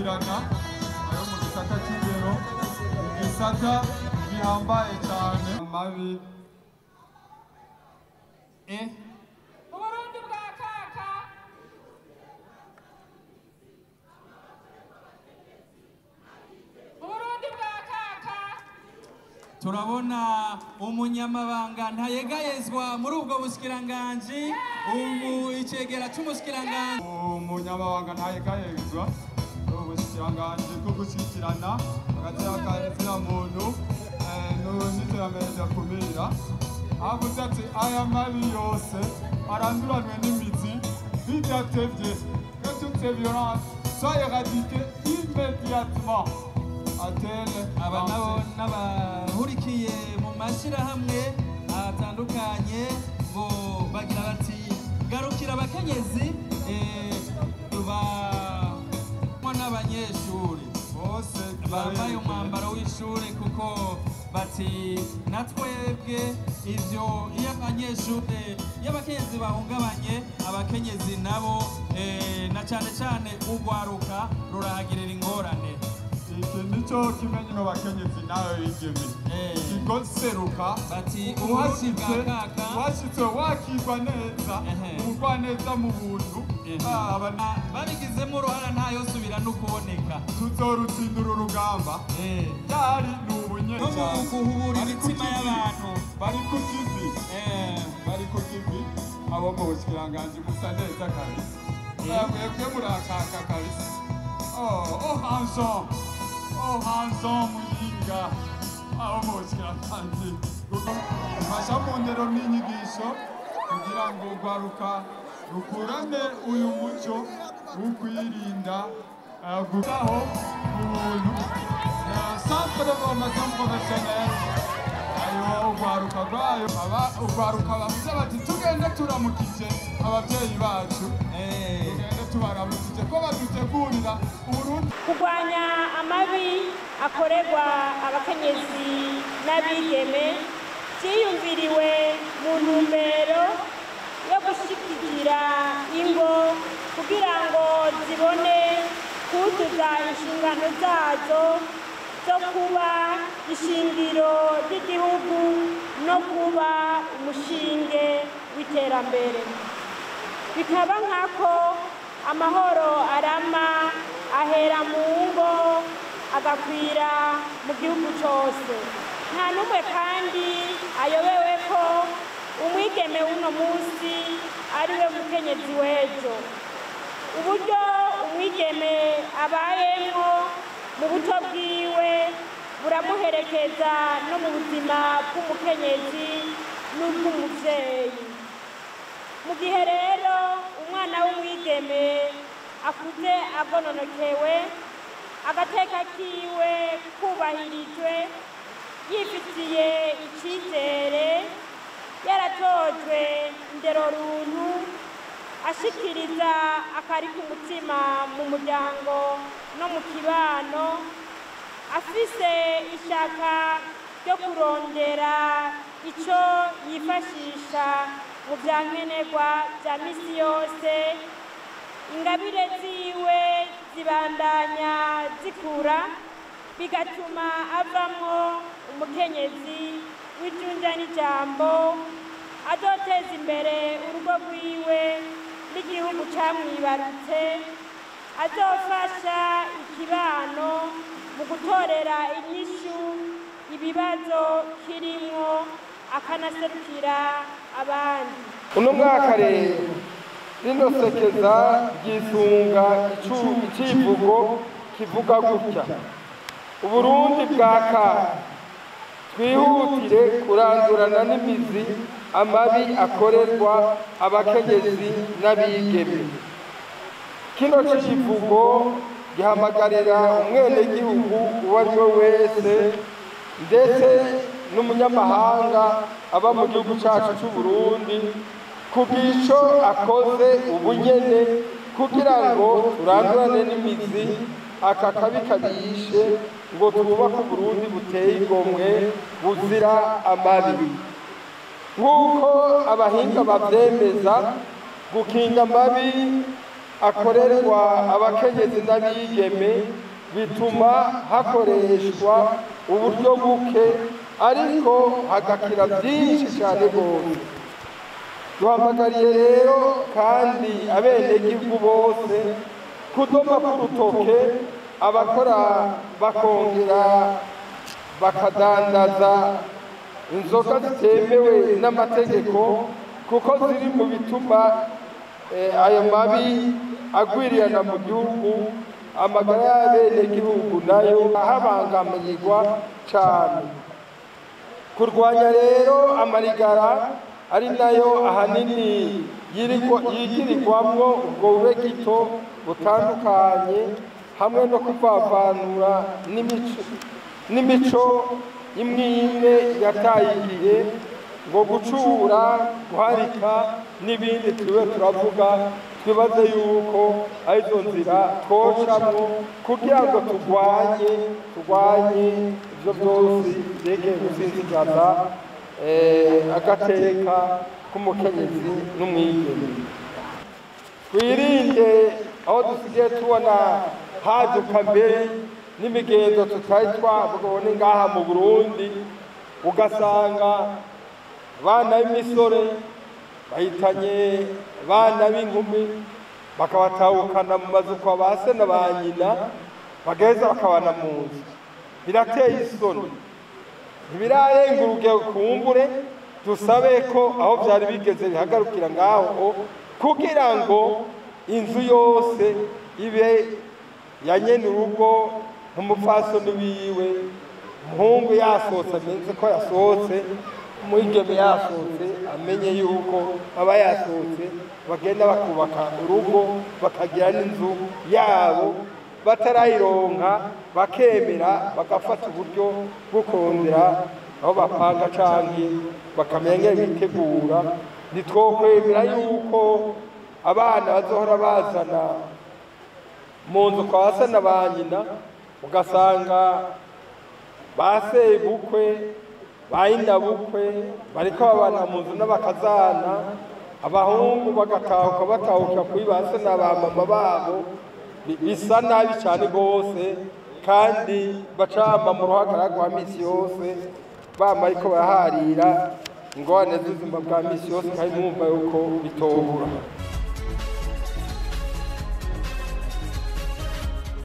gukurikirana ayo mu gisata cy'indero igisata gihambaye cyane amabi eh uburundi bwa kaka uburundi bwa kaka turabona umunyamabanga ntayegayezwa muri ubwo bushyikiranganji ubu icegera cy'umushikiranganji umunyamabanga ntayegayezwa ubushikiranganji bwo gushyikirana hagati y'akazina muntu eh, n'iterambere ridakumira avuze ati aya mabi yose aranduranwe n'imizi bidatevye que toutes ces violences soient éradiquées immédiatement atene aba nabo n'abahurikiye mu mashyirahamwe atandukanye bo bagira bati garukira abakenyezi eh, bamwe n'abanyeshuri bose bambaye umwambaro w'ishuri kuko bati natwebwe ivyo iyo abanyeshuri iyo abakenyezi bahungabanye abakenyezi nabo eh, na cane cane urwaruka rurahagirira ingorane iki nico kimenye no bakenyezi nayo yigeme Eh. ikigo seruka bati uburundi uhashitse bwa kaka uhashitse wakirwa neza Ehe. umugwa neza mu buntu Ehe. Ah, aba- Ah, babigizemo uruhara ntayosubira no kuboneka tuzorutsindura urugamba Eh. ryari ni no mu ubunyecane guhubura Bari ku imitima kivi. y'abantu bari ku kivi Eh. bari ku kivi abo mu bushikiranganji musa neza kabisa Eh. mwebwe murakaka kabisa oh oh hanson oh hanson muyinga abo mu bushikiranganji mfasha mu ndero n'inyigisho kugira ngo urwaruka rukurane uyu muco wo kwirinda eh, gutaho ubuntu Eh, centre de formation professionnelle ayo urwaruka rwayo aba urwaruka bavuze bati tugende turamukije ababyeyi bacu Eh. tugende tubaramukije ko badutegurira uburundi kurwanya amabi akorerwa abakenyezi n'abigeme byiyumviriwe mu ntumbero yo gushyigikira ingo kugira ngo zibone kuzuza inshingano zazo zo kuba ishingiro ry'igihugu no kuba umushinge w'iterambere bikaba nk'ako amahoro arama ahera mu ngo agakwira mu gihugu cyose nta n'umwe kandi ayobewe ko umwigeme w'uno munsi ari we mukenyezi w'ejo uburyo umwigeme abayemo mu buto bwiwe buramuherekeza no mu buzima bw'umukenyezi n'ubw'umubyeyi mu gihe rero umwana w'umwigeme akuze agononokewe agateka kiwe kubahirijwe yifitiye icyizere yaratojwe ndero runtu ashikiriza akari ku mutima mu muryango no mu kibano afise ishaka ryo kurondera icyo yifashisha mu bya nkenerwa bya misi yose ingabire ziwe zibandanya zikura bigatuma avamo umukenyezi w'ijunja n'ijambo azoteza imbere urugo rwiwe n'igihugu cyamwibarutse azofasha ikibano mu gutorera inyishu ibibazo kirimo akanaserukira abandi uno mwaka rero rino sekeza ryisunga icu- icivugo kivuga gutya uburundi bwa kaka twihutire kurandurana n'imizi amabi akorerwa abakenyezi n'abigeme kino civugo gihamagarira umwenegihugu uwo ari we wese ndetse n'umunyamahanga aba mu gihugu cyacu cy'u Burundi kugira icyo akoze ubunyene kugira ngo turandurane n'imizi aka kabi kabishe ngo twubake uburundi buteye igomwe buzira amabi nk'uko abahinga babyemeza gukinga amabi akorerwa abakenyezi n'abigeme bituma hakoreshwa uburyo buke ariko hagakira byinshi cyane rwose duhamagariye rero kandi abenegihugu bose kudoma k'urutoke abakora bakongera bakadandaza inzoga zitemewe n'amategeko kuko ziri mu bituma eh, ayo mabi agwirirana mu gihugu amagara y'abenegihugu nayo ahabangamirwa cyane kurwanya rero amarigara ari nayo ahanini yirigwa- yigirirwamwo ubwo bube gito butandukanye hamwe no kuvavanura n'imico n'imico imwe imwe yataye igihe ngo gucura guharika n'ibindi turiwe turavuga twibaze yuko arizo nzira twocamwo kugira ngo turwanye turwanye ibyo byose byegeye gusinzigaza eh, agateka k'umukenyezi n'umwigeme twirinde aho dusigaye tubona haduka mbere n'imigenzo tutari twabone ngaha mu burundi ugasanga abana b'imisore bahitanye abana b'inkumi bakabatahukana mu mazu kwa ba se na ba nyina bagaheza bakabana mu nzu birateye isoni ntibirarenga urugero kumbure dusabe ko aho byari bigeze bihagarukira ngaho kugira ngo inzu yose ibe ya nyene urugo nk'umupfasoni wiwe umuhungu yasohotse amenze ko yasohotse umwigeme yasohotse amenye yuko aba yasohotse bagenda bakubaka urugo bakagira n'inzu yabo batarayironka bakemera bagafata uburyo bwo kongera aho bapanga canke bakamenya ngene bitegura ntitwokwemera yuko abana bazohora bazana mu nzu kwa se na ba nyina ugasanga ba sebukwe ba nyinabukwe bariko babana mu nzu n'abakazana abahungu bagatahuka batahukira kuri ba se na ba mama babo bi- bisa nabi cyane rwose kandi bacama mu ruhagarara rwa misi yose bama ariko baraharira ingorane z'ubuzima bwa misi yose kandi mwumva yuko bitobura